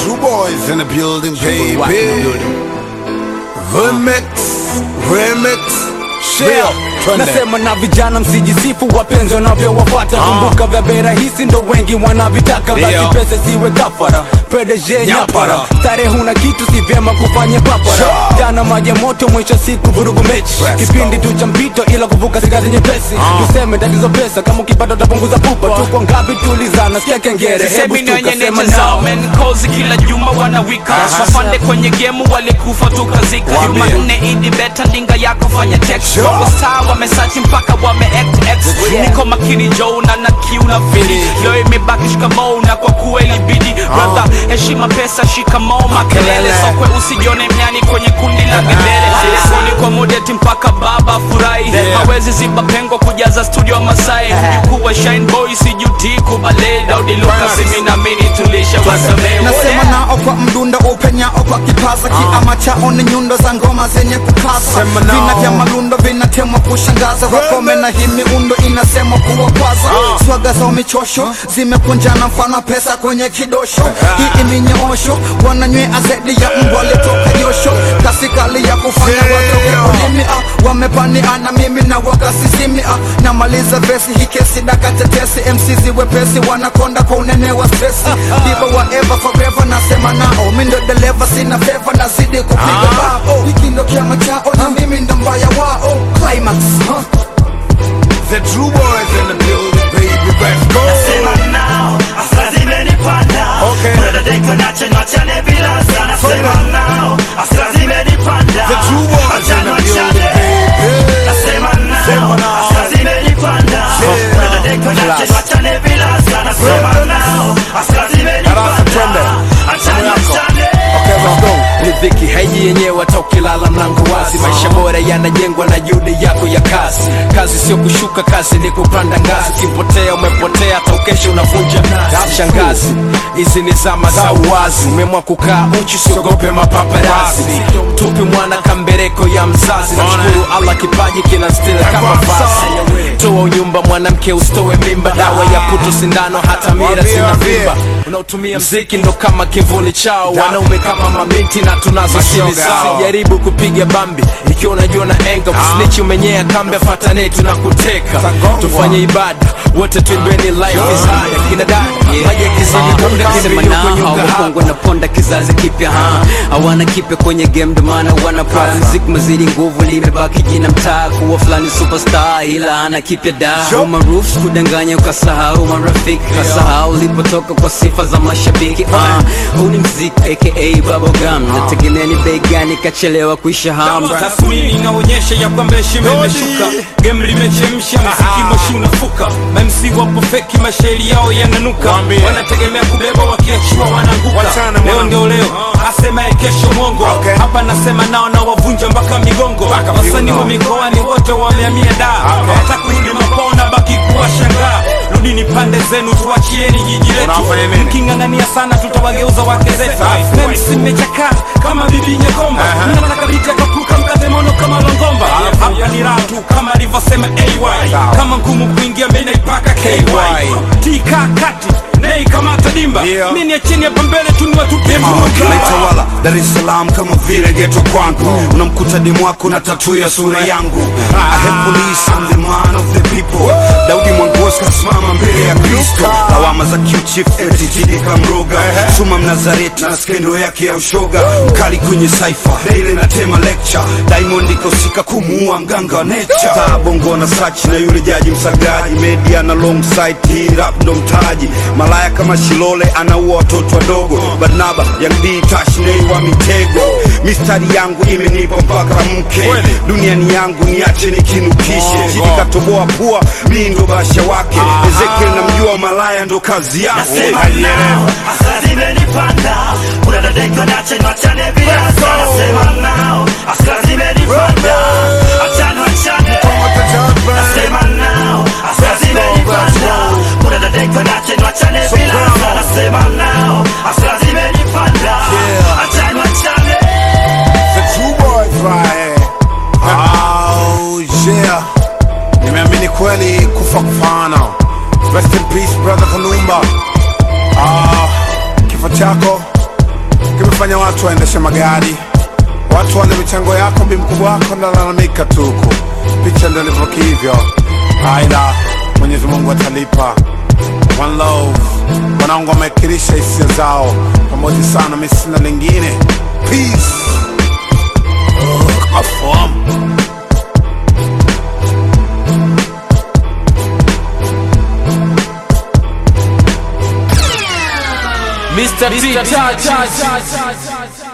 True boys in the building, baby. Wapi building. Remix, remix, share. Real. Twende. Nasema na vijana msijisifu wapenzi wanavyowafata kumbuka vya bei rahisi ndo wengi wanavitaka basi Ndio. pesa siwe kafara PDG nyapara Nyapara. starehe huna kitu si vyema kufanya papara Sure. jana maji ya moto mwisho siku vurugu mechi Let's kipindi go. tu cha mpito ila kuvuka si kazi nyepesi tuseme tatizo pesa kama ukipata utapunguza pupa tuko ngapi tulizana sikia kengere hebu Semi stuka wenye sema necha zao nao men kozi kila juma wanawika wapande kwenye gemu walikufa tukazika Waambie. jumanne idi beta ndinga yako fanya text Sure. wako star wamesachi mpaka wame act X. niko makini jona na kiu na fili leo imebaki shikamoo na kwa kuwa ilibidi brother heshima pesa shikamoo makelele Makelele. sokwe usijione mnyani kwenye kundi la gedere telefoni kwa modeti mpaka baba furahi hawezi ziba pengo kujaza studio Masai mjukuu wa shine boy sijuti kubale Daudi Lucas mimi na mimi tulisha wasamehe nasema nao kwa mdundo upenyao kwa kipaza kiama chao ni nyundo za ngoma zenye kukasa Sema nao. vina vya malundo vinatemwa kushangaza wakome na hii miundo inasemwa kuwakwaza swaga za michosho zimekunjana mfano pesa kwenye kidosho hii iminyoosho wananywea zaidi ya mbwa alitoka josho kasi kali ya kufanya watoke ulimi ah, wamepania na mimi na wakasizimi ah, namaliza vesi hii kesi dakatetesi MC ziwepesi wanakonda kwa unene wa stresi diva wa ever forever nasema nao mi ndo dereva sina feva nazidi kupiga bao hiki ndo kiama chao na mimi ndo mbaya wao climax huh? The true boys in the building, baby. Let's go. Sema nao, asa zimenipanda Okay. Brother Deko nache nwachane bila sana Sema nao, asa zimenipanda The true boys in the building, baby. Nasema Sema nao, nao. asa zimenipanda Brother Deko nache nwachane bila sana Sema nao, asa Darasa, twende. zimenipanda Achane nwachane Okay, let's go. ni dhiki haiji yenyewe hata ukilala mlango wazi maisha bora yanajengwa na juhudi yako ya kazi kazi sio kushuka kazi ni kupanda ngazi ukipotea umepotea hata ukesha unavunja shangazi hizi ni zama za uwazi umemwa kukaa uchi siogope mapaparazi tupi mwana kambereko ya mzazi nashukuru allah kipaji kina stila kama vazi toa unyumba mwanamke usitowe mimba dawa ya puto sindano hata mira Waambie, zina waambie. vimba unaotumia mziki ndo kama kivuli chao wanaume kama mamiti na tunazo siri Mashoga zao hao. jaribu kupiga bambi ikiwa unajua na enga usnichi umenyea kambe fatane tunakuteka Tagongwa. tufanye ibada wote twimbeni life is hard kina dada maji yakizidi kunde Sema kimbilio nao kwenye uga hawakongwa na ponda kizazi kipya ha hawana kipya kwenye game ndo maana wana pride mziki mazidi nguvu limebaki jina mtaa kuwa fulani superstar ila ana kipya da umaruf kudanganya ukasahau marafiki kasahau ulipotoka kwa sifa za mashabiki ah huu ni mziki aka bubblegum nategemea ni bei gani kachelewa kuisha hamu tathmini inaonyesha ya kwamba heshima imeshuka game limechemsha mziki moshi unafuka mamc wapo feki mashairi yao yananuka Waambie. wanategemea kubeba wakiachua wanaanguka Wachana leo mwanangu. ndio leo asemaye kesho mwongo Okay. hapa nasema nao na wavunja mpaka migongo wasanii wa mikoani wote wameamia da hata kurudi makwao na baki kuwashangaa rudini pande zenu tuachieni jiji letu Unafanya nini? mking'ang'ania sana tutawageuza wake zetu memsi mmechakaa kama bibi nyekomba mnataka biti akapuka mkate mono kama longomba hapa ni raha tu kama alivyosema ay kama ngumu kuingia mi naipaka ky tika kati nei kamata dimba Yeah. mi niacheni hapa mbele tu niwatupie mruka naitawala Dar es Salaam kama vile geto kwangu unamkuta demu wako na tatu ya sura yangu I hate police, I'm the man of the people Daudi Mwangosi kasimama mbele ya Kristo lawama za Q-Chief eti jini kamroga Suma Mnazareti na skendo yake ya ushoga mkali kwenye saifa ile natema lecture Diamond kahusika kumuua mganga wa nature Star bongo na search na yule jaji msagaji media na long side hii rap ndo mtaji malaya kama Shilole anaua watoto wadogo Barnaba Young D Tash Nay wa mitego mistari yangu imenipa mpaka mke duniani yangu niache nikinukishe chini katoboa pua mi ndo basha wake Ezekiel namjua malaya ndo kazi yake Nasema nao, asa zimenipanda Brother Deko nache nwachane bila sana Sema nao, asa zimenipanda Achane wachane Nasema nao, asa zimenipanda Brother Deko nache nwachane bila sana Sema nao, asa zimenipanda Achane wachane The true boys right here. Oh yeah. Nimeamini kweli kufa kufana. Rest in peace brother Kanumba. Ah, kifo chako kimefanya watu waendeshe magari watu wane michango yako bi mkubwa wako ndalalamika tuku picha ndo ilivyo hivyo aidha mwenyezi mungu atalipa one love wanangu wamekirisha hisia zao pamoja sana mi sina lingine peace Ugh, afom Mr. T, touch, touch, touch, touch.